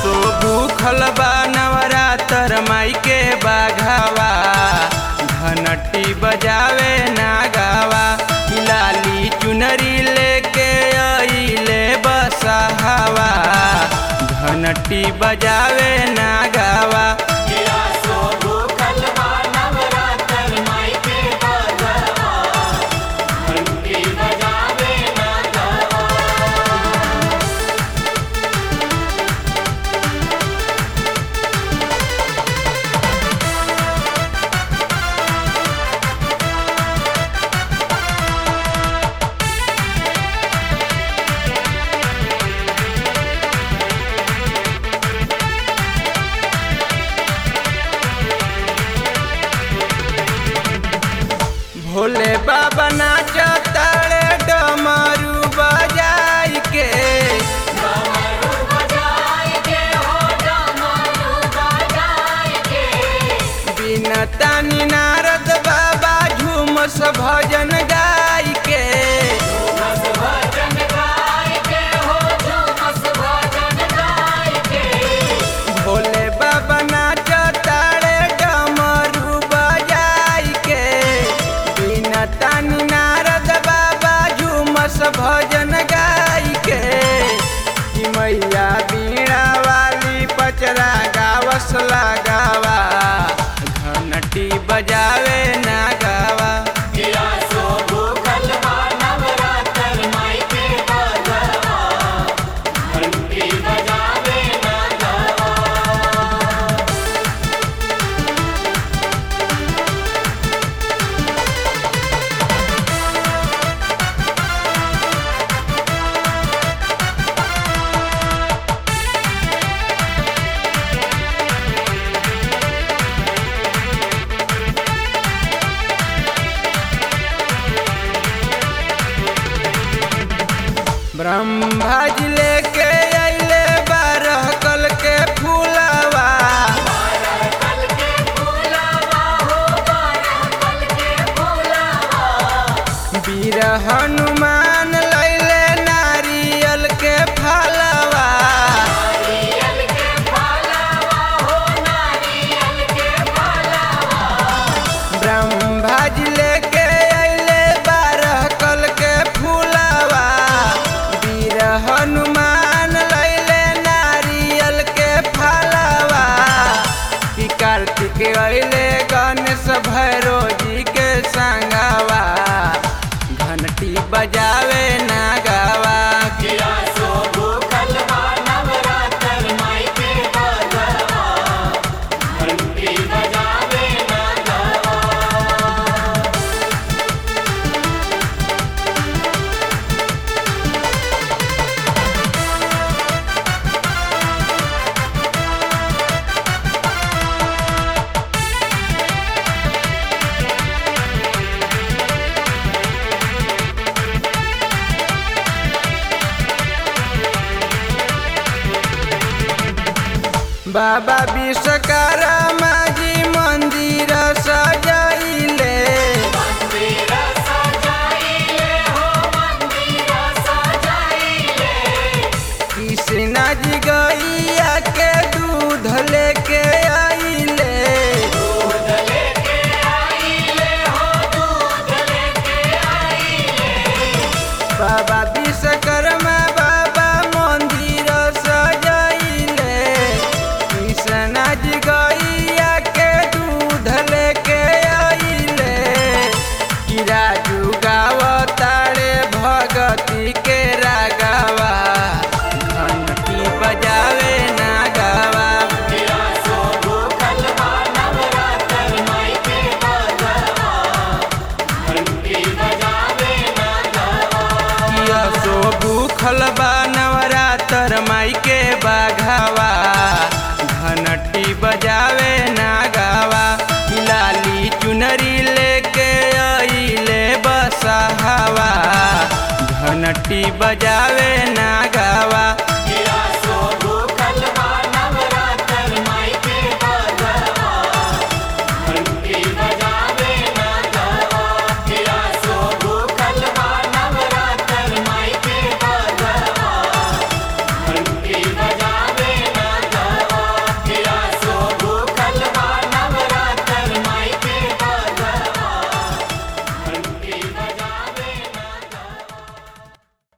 सो भूखल बा नवरातर माई के बाघावा घनटी बजावे ना गावा लाली चुनरी लेके आइले बसहावा घनटी बजावे ना गावा भोले बाबा नाचताड़े डमरू बजाई के बिना तानी नारद बाबा झूमस भजन गाई के भोले बाबा नाचताड़े डमरू बजाई के बिना तानी नारद बाबा झूमस भजन गाई के कि मैया बीणा वाली पचरा गावस लगावा घंटी बजावे ना गावा ब्रह्मा जी लेके अइले बारह कल के फूलवा वीर हनुमान लैले नारियल के फलवा ब्रह्मा जी लेके अइले बारह कल के फूलवा वीर हनुमान लैले नारियल के फलवा कि कार्तिक अइले गणेश भैरो जी के संगवा घंटी बजावे ना गावा बाबा विश्वकर्मा जी मंदिर सजाइले कृष्णा जी गैया के दूध लेके आइले बाबा विश्वकर्मा बाबा मंदिर सजाइले कृष्णा जी गैया के दूध लेके आइले कि राजू गावतारे भगती के रागावा घंटी बजावे ना गावा किया सो भूखल बा नवरातर माई के बाघावा घंटी बजावे ना गावा लाली चुनरी लेके आइले बसहावा घंटी बजावे ना